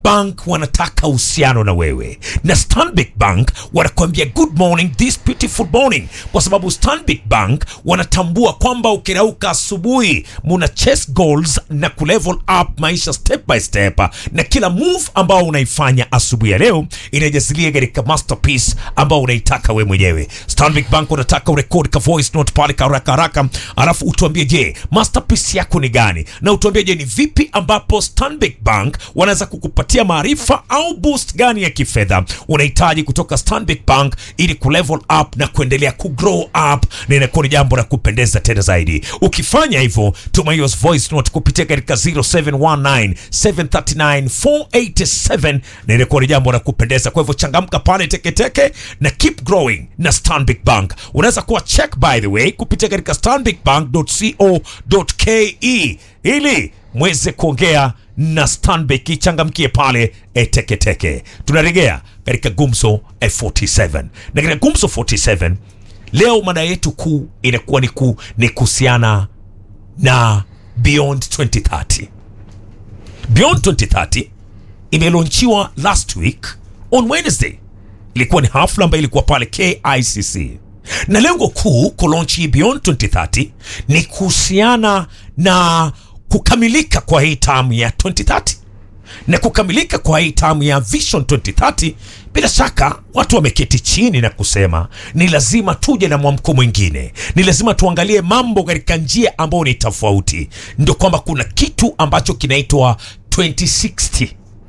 Bank wanataka uhusiano na wewe na Stanbic Bank wanakuambia good morning this beautiful morning, kwa sababu Stanbic Bank wanatambua kwamba ukirauka asubuhi muna chase goals na kulevel up maisha step by step, na kila move ambao unaifanya asubuhi ya leo inajazilia katika masterpiece ambao unaitaka we mwenyewe. Stanbic Bank wanataka urekodi ka voice note pale ka haraka haraka, alafu utuambie, je, masterpiece yako ni gani, na utuambie, je, ni vipi ambapo Stanbic Bank wanaweza kukupatia maarifa au boost gani ya kifedha unahitaji kutoka Stanbic Bank ili kulevel up na kuendelea kugrow up, na inakuwa ni jambo la kupendeza tena zaidi. Ukifanya hivyo, tuma hiyo voice note kupitia katika 0719 739 487 na inakuwa ni jambo la kupendeza. Kwa hivyo changamka pale teketeke na keep growing na Stanbic Bank. Unaweza kuwa check by the way kupitia katika stanbicbank.co.ke ili mweze kuongea na Stanbic ichangamkie pale eteketeke. Tunarejea katika Gumzo F47 na katika Gumzo 47 leo mada yetu kuu inakuwa ni ku, ni kuhusiana na Beyond 2030. Beyond 2030 imelonchiwa last week on Wednesday. Ilikuwa ni hafla ambayo ilikuwa pale KICC na lengo kuu kulonchi Beyond 2030 ni kuhusiana na kukamilika kwa hii tamu ya 2030 na kukamilika kwa hii tamu ya Vision 2030. Bila shaka watu wameketi chini na kusema ni lazima tuje na mwamko mwingine, ni lazima tuangalie mambo katika njia ambayo ni tofauti. Ndio kwamba kuna kitu ambacho kinaitwa 2060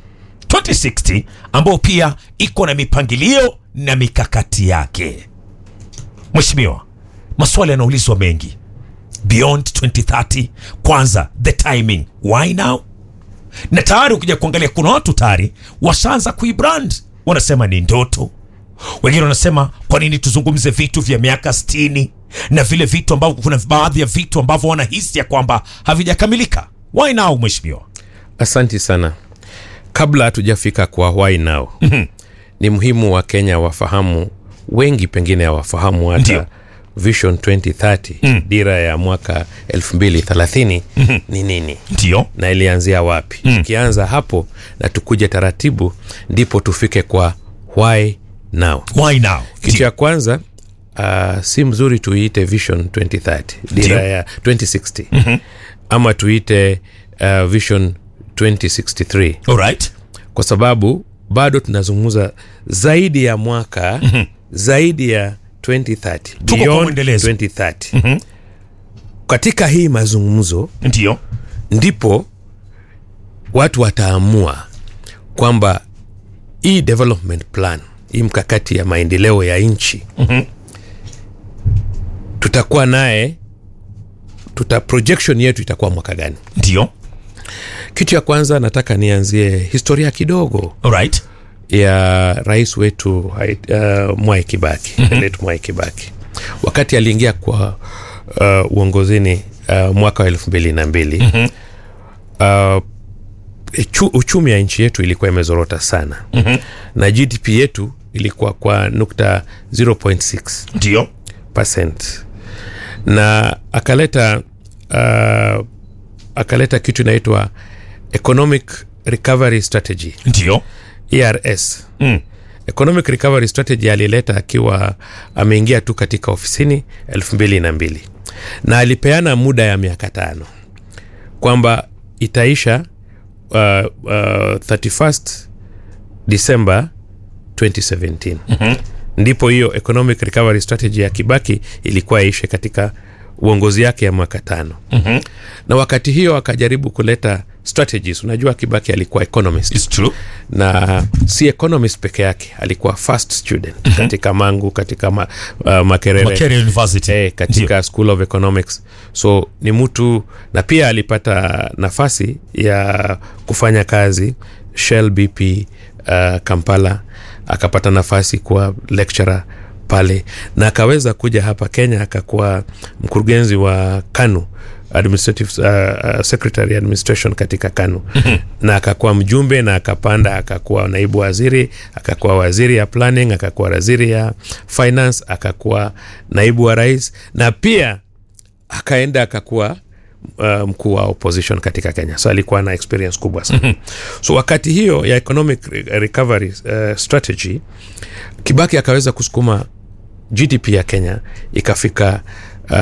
2060 ambayo pia iko na mipangilio na mikakati yake. Mheshimiwa, maswali yanaulizwa mengi Beyond 2030. Kwanza, the timing, why now? Na tayari ukija kuangalia, kuna watu tayari washaanza kuibrand, wanasema ni ndoto. Wengine wanasema kwa nini tuzungumze vitu vya miaka 60 na vile vitu ambavyo, kuna baadhi ya vitu ambavyo wanahisi ya kwamba havijakamilika. Why now, mheshimiwa? Asanti sana. Kabla hatujafika kwa why now, ni muhimu wa Kenya wafahamu, wengi pengine hawafahamu hata Ndio. Vision 2030 dira ya mwaka 2030 ni nini Ndio, na ilianzia wapi. Tukianza hapo na tukuje taratibu, ndipo tufike kwa why now. why now? Kitu ya kwanza uh, si mzuri tuiite Vision 2030 dira Ndio. ya 2060 ama tuite uh, Vision 2063 Alright. kwa sababu bado tunazungumza zaidi ya mwaka zaidi ya 2030 kwa beyond mwendelezo. 2030 katika hii mazungumzo Ndio, ndipo watu wataamua kwamba hii development plan hii mkakati ya maendeleo ya nchi tutakuwa naye tuta projection yetu itakuwa mwaka gani ndio, kitu ya kwanza nataka nianzie historia kidogo alright. ya rais wetu hai- uh, Mwai Kibaki late Mwai Kibaki wakati aliingia kwa uh, uongozini uh, mwaka wa elfu mbili na mbili uh, chu, uchumi ya nchi yetu ilikuwa imezorota sana na GDP yetu ilikuwa kwa nukta 0.6 Ndio, percent na akaleta uh, akaleta kitu inaitwa economic recovery strategy ndio, ERS Mm. economic recovery strategy alileta akiwa ameingia tu katika ofisini elfu mbili na mbili na alipeana muda ya miaka tano kwamba itaisha uh, uh, 31st December 2017 mm-hmm. ndipo hiyo economic recovery strategy ya Kibaki ilikuwa iishe katika uongozi yake ya mwaka tano mm-hmm. na wakati hiyo akajaribu kuleta strategies unajua Kibaki alikuwa economist it's true. na si economist peke yake alikuwa first student mm-hmm. katika mangu katika ma, uh, makerere Makerere University. eh, katika school of economics so ni mtu na pia alipata nafasi ya kufanya kazi shell bp uh, kampala akapata nafasi kuwa lecturer pale na akaweza kuja hapa kenya akakuwa mkurugenzi wa kanu administrative uh, uh, secretary administration katika kanu na akakuwa mjumbe na akapanda akakuwa naibu waziri akakuwa waziri ya planning akakuwa waziri ya finance akakuwa naibu wa rais na pia akaenda akakuwa uh, mkuu wa opposition katika kenya so alikuwa na experience kubwa sana so wakati hiyo ya economic re- recovery uh, strategy kibaki akaweza kusukuma gdp ya kenya ikafika uh,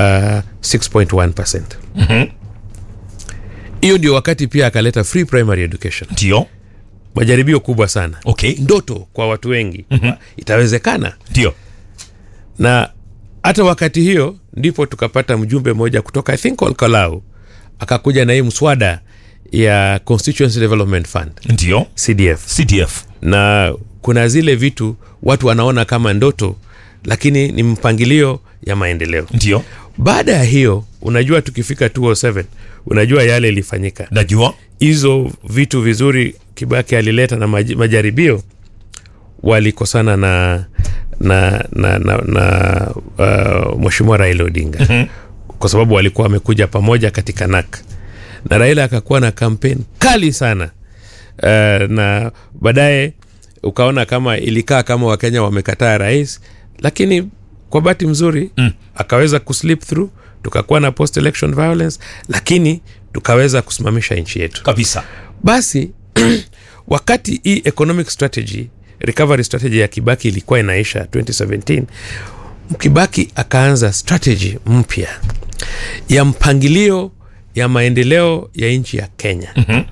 6.1 hiyo ndio wakati pia akaleta free primary education ndio majaribio kubwa sana okay ndoto kwa watu wengi mm-hmm. itawezekana ndio na hata wakati hiyo ndipo tukapata mjumbe mmoja kutoka i think olkalau akakuja na hii mswada ya constituency development fund ndio cdf cdf na kuna zile vitu watu wanaona kama ndoto lakini ni mpangilio ya maendeleo ndio baada ya hiyo unajua tukifika 207 unajua yale ilifanyika najua hizo vitu vizuri kibaki alileta na maj- majaribio walikosana na na na, na, na uh, mweshimiwa raila odinga mm-hmm. kwa sababu walikuwa wamekuja pamoja katika nak na raila akakuwa na kampeni kali sana uh, na baadaye ukaona kama ilikaa kama wakenya wamekataa rais lakini kwa bahati mzuri mm. akaweza kuslip through tukakuwa na post election violence lakini tukaweza kusimamisha nchi yetu kabisa basi wakati hii economic strategy recovery strategy ya kibaki ilikuwa inaisha 2017 kibaki akaanza strategy mpya ya mpangilio ya maendeleo ya nchi ya kenya mm-hmm.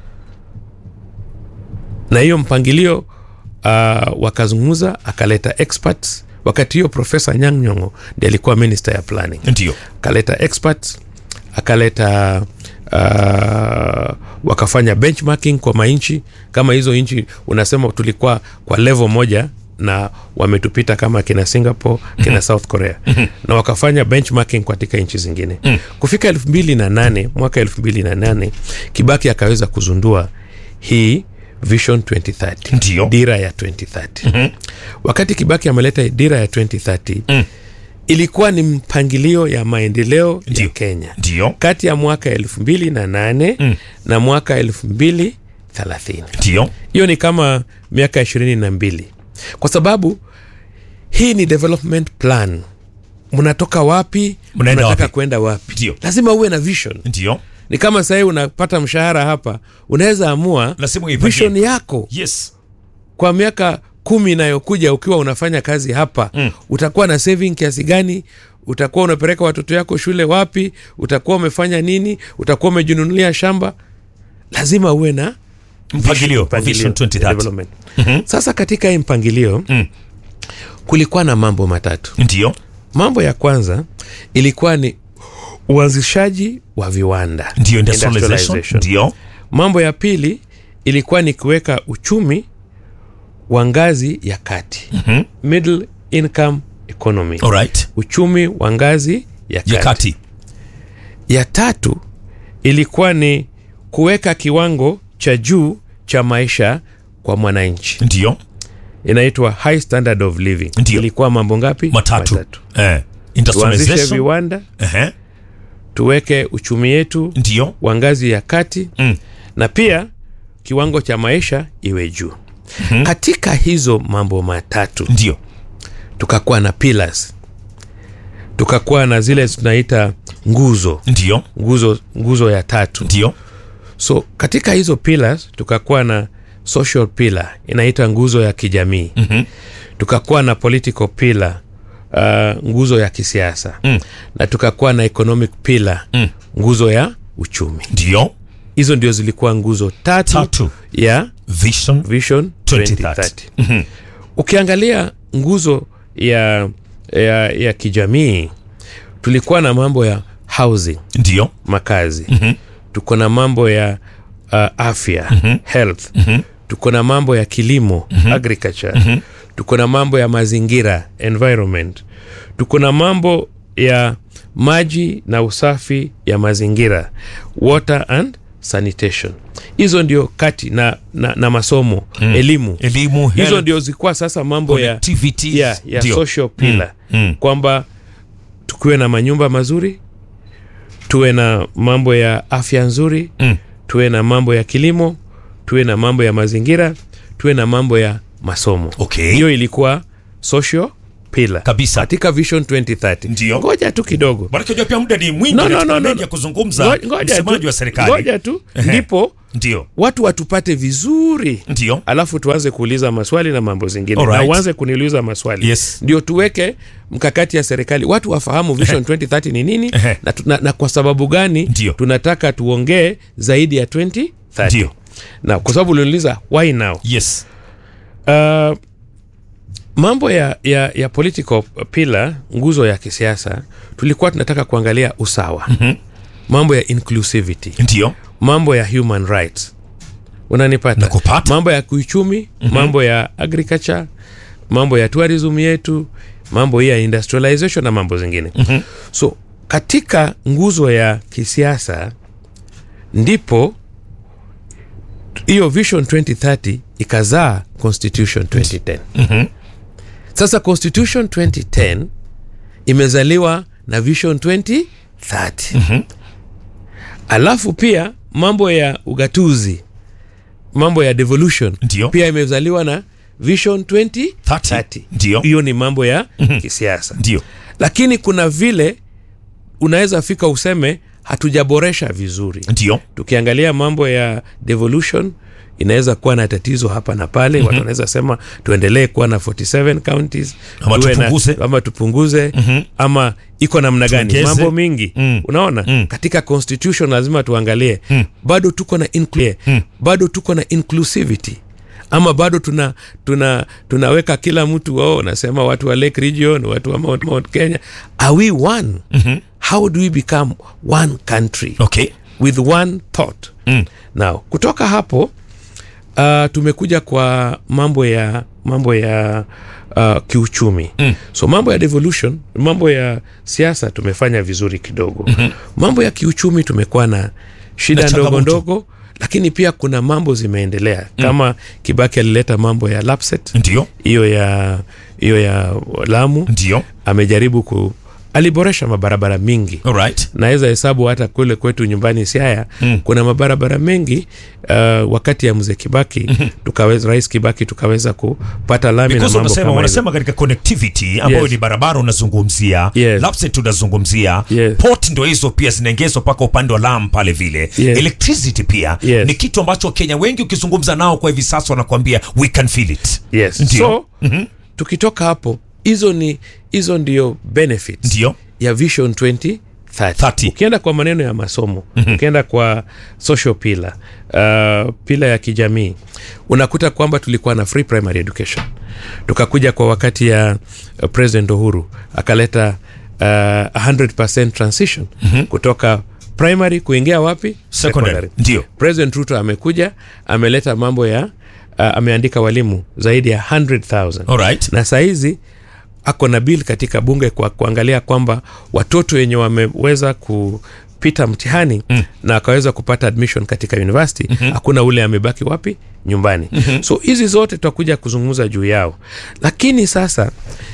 na hiyo mpangilio uh, wakazungumza akaleta experts wakati hiyo profesa nyang nyongo ndi alikuwa minister ya planning ndio akaleta experts akaleta uh, wakafanya benchmarking kwa manchi kama hizo nchi unasema tulikuwa kwa level moja na wametupita kama kina singapore kina south korea na wakafanya benchmarking katika nchi zingine kufika elfu mbili na nane mwaka elfu mbili na nane kibaki akaweza kuzundua hii vision 2030 Ndio. dira ya 2030 wakati kibaki ameleta dira ya 2030 ilikuwa ni mpangilio ya maendeleo Ndio. ya kenya ndio kati ya mwaka elfu mbili na nane mm. na mwaka elfu mbili thelathini ndio hiyo ni kama miaka ishirini na mbili kwa sababu hii ni development plan mnatoka wapi Mnaenda mnataka wapi? kwenda wapi Ndio. lazima uwe na vision ndio ni kama sahii unapata mshahara hapa unaweza amua Lazima uipangie. vision yako yes kwa miaka kumi inayokuja ukiwa unafanya kazi hapa mm. utakuwa na saving kiasi gani utakuwa unapeleka watoto yako shule wapi utakuwa umefanya nini utakuwa umejinunulia shamba lazima uwe na mpangilio mpangilio vision ya 2030 development. sasa katika hii mpangilio Mm. kulikuwa na mambo matatu ndio mambo ya kwanza ilikuwa ni uanzishaji wa viwanda ndio industrialization Industrialization. ndio mambo ya pili ilikuwa ni kuweka uchumi wa ngazi ya kati Mhm. middle income economy alright uchumi wa ngazi ya kati. ya kati ya tatu ilikuwa ni kuweka kiwango cha juu cha maisha kwa mwananchi ndio inaitwa high standard of living Ndio. ilikuwa mambo ngapi matatu eh tuanzishe industrialization viwanda ehe tuweke uchumi yetu ndio wa ngazi ya kati Mm. na pia kiwango cha maisha iwe juu mm-hmm. katika hizo mambo matatu ndio tukakuwa na pillars tukakuwa na zile tunaita nguzo ndio nguzo nguzo ya tatu ndio so katika hizo pillars tukakuwa na social pillar inaita nguzo ya kijamii Mhm. tukakuwa na political pillar uh, nguzo ya kisiasa Mm. na tukakuwa na economic pillar Mm. nguzo ya uchumi ndio hizo ndio zilikuwa nguzo tatu, Tatu. ya vision vision 2030. 2030 ukiangalia nguzo ya, ya, ya kijamii tulikuwa na mambo ya housing ndio makazi mm-hmm. tuko na mambo ya uh, afya mm-hmm. health mm-hmm. tuko na mambo ya kilimo mm-hmm. agriculture mm-hmm. tuko na mambo ya mazingira environment tuko na mambo ya maji na usafi ya mazingira water and sanitation hizo ndio kati na, na, na masomo mm. elimu elimu hizo health, ndio zilikuwa sasa mambo ya, connectivities. ya, ya Ndio. social pillar Mm, mm. kwamba tukiwe na manyumba mazuri tuwe na mambo ya afya nzuri Mm. tuwe na mambo ya kilimo tuwe na mambo ya mazingira tuwe na mambo ya masomo Okay. hiyo ilikuwa social pillar Kabisa. katika vision 2030 Ndio. ngoja tu kidogo Maanake unajua pia muda ni mwingi No, no, katika no, no, mengi ya no. kuzungumza Ngo- ngoja msemaji tu- wa serikali ngoja tu Ehe. ndipo ndio watu watupate vizuri ndio alafu tuanze kuuliza maswali na mambo zingine Alright. na uanze kuniuliza maswali Yes. ndio tuweke mkakati ya serikali watu wafahamu vision 2030 ni nini Ehe. na, tu- na, na kwa sababu gani Ndio. tunataka tuongee zaidi ya 2030 Ndio. na kwa sababu uliuliza why now yes uh, mambo ya, ya, ya political pillar nguzo ya kisiasa tulikuwa tunataka kuangalia usawa mm-hmm. mambo ya inclusivity ndio mambo ya human rights unanipata Nakupata. mambo ya kiuchumi mm-hmm. mambo ya agriculture mambo ya tourism yetu mambo hii ya industrialization na mambo zingine mm-hmm. so katika nguzo ya kisiasa ndipo hiyo vision 2030 ikazaa constitution 2010 Mhm. sasa constitution 2010 imezaliwa na vision 2030 Mhm. alafu pia mambo ya ugatuzi mambo ya devolution Ndio. pia imezaliwa na vision 2030 30. Ndio. hiyo ni mambo ya kisiasa ndio lakini kuna vile unaweza fika useme hatujaboresha vizuri ndio tukiangalia mambo ya devolution inaweza kuwa na tatizo hapa na pale mm-hmm. watu wanaweza sema tuendelee kuwa na 47 counties Ama tuwe na- tupunguze. ama tupunguze mm-hmm. ama iko namna gani Tuongeze. mambo mingi Mm. unaona Mm. katika constitution lazima tuangalie Mm. bado tuko na inclu- Mm. bado tuko na inclusivity ama bado tuna, tuna tunaweka kila mtu oh, nasema watu wa lake region watu wa mount, mount kenya are we one mm-hmm. how do we become one country okay with one thought Mm. now kutoka hapo uh, tumekuja kwa mambo ya mambo ya uh, kiuchumi mm. so mambo ya devolution mambo ya siasa tumefanya vizuri kidogo mm-hmm. mambo ya kiuchumi tumekuwa na shida Na ndogo changamoto. ndogo lakini pia kuna mambo zimeendelea mm. kama kibaki alileta mambo ya lapset ndio hiyo ya hiyo ya lamu ndio amejaribu ku aliboresha mabarabara mingi alright naweza hesabu hata kule kwetu nyumbani siaya mm. kuna mabarabara mengi uh, wakati ya mzee kibaki mm-hmm. tukaweza rais kibaki tukaweza kupata lami na because mambo unasema kama hizo. wanasema katika connectivity ambayo Yes. ni barabara unazungumzia Yes. lapset unazungumzia Yes. port ndo hizo pia zinaengezwa mpaka upande wa lam pale vile Yes. electricity pia Yes. ni kitu ambacho wakenya wengi ukizungumza nao kwa hivi sasa wanakuambia we can feel it yes. Ndio. so mm-hmm. tukitoka hapo hizo ni hizo ndio benefits ndio ya vision 20 30. ukienda kwa maneno ya masomo mm-hmm. ukienda kwa social pillar uh, pila ya kijamii unakuta kwamba tulikuwa na free primary education tukakuja kwa wakati ya uh, president uhuru akaleta uh, 100 transition mm-hmm. kutoka primary kuingia wapi secondary ndio president ruto amekuja ameleta mambo ya uh, ameandika walimu zaidi ya 100000 alright na sahizi ako na bill katika bunge kwa kuangalia kwamba watoto wenye wameweza kupita mtihani mm. na akaweza kupata admission katika university mm-hmm. hakuna ule amebaki wapi nyumbani mm-hmm. so hizi zote tutakuja kuzungumza juu yao lakini sasa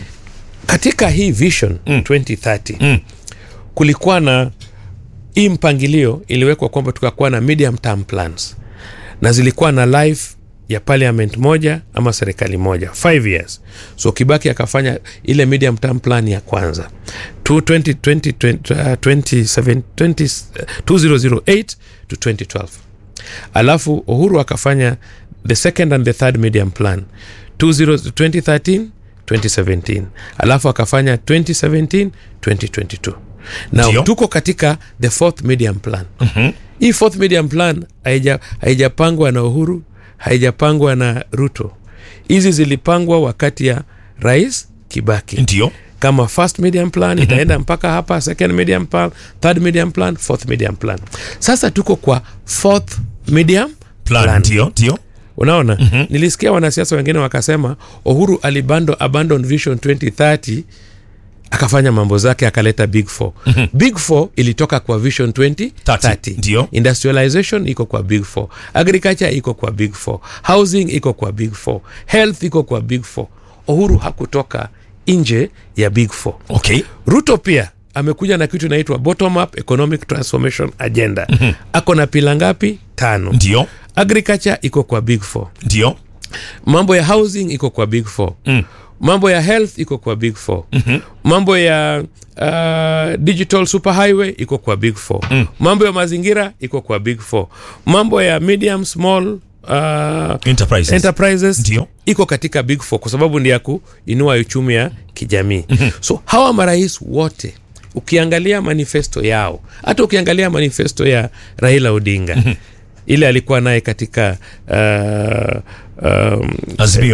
katika hii vision mm. 2030 Mm. kulikuwa na hii mpangilio iliwekwa kwamba tukakuwa na medium term plans na zilikuwa na life ya parliament moja ama serikali moja 5 years so kibaki akafanya ile medium term plan ya kwanza to 20, 20, 20, uh, 27, 20, uh, 2008 to 2012 alafu uhuru akafanya the second and the third medium plan 20, 2013 2017 alafu akafanya 2017 2022 Ndio. now tuko katika the fourth medium plan mm-hmm. hii fourth medium plan haija- haijapangwa na uhuru haijapangwa na ruto hizi zilipangwa wakati ya rais kibaki ndio kama first medium plan itaenda mpaka hapa second medium plan third medium plan fourth medium plan sasa tuko kwa fourth medium plan, Plan. ndio ndio unaona mm-hmm. nilisikia wanasiasa wengine wakasema uhuru alibando abandon vision 2030 akafanya mambo zake akaleta big four mm-hmm. big four ilitoka kwa vision 2030 30, ndio. industrialization iko kwa big four agriculture iko kwa big four housing iko kwa big four health iko kwa big four uhuru hakutoka nje ya big four okay ruto pia amekuja na kitu inaitwa bottom up economic transformation agenda mm-hmm. ako na pila ngapi tano ndio agriculture iko kwa big four ndio mambo ya housing iko kwa big four Mm. mambo ya health iko kwa big four mm-hmm. mambo ya uh, digital superhighway iko kwa big four mm. mambo ya mazingira iko kwa big four mambo ya medium small uh, Enterprises. enterprises Ndio. iko katika big four kwa sababu ni ya kuinua uchumi ya kijamii so hawa marais wote ukiangalia manifesto yao hata ukiangalia manifesto ya raila odinga ile alikuwa naye katika uh, um, Azimio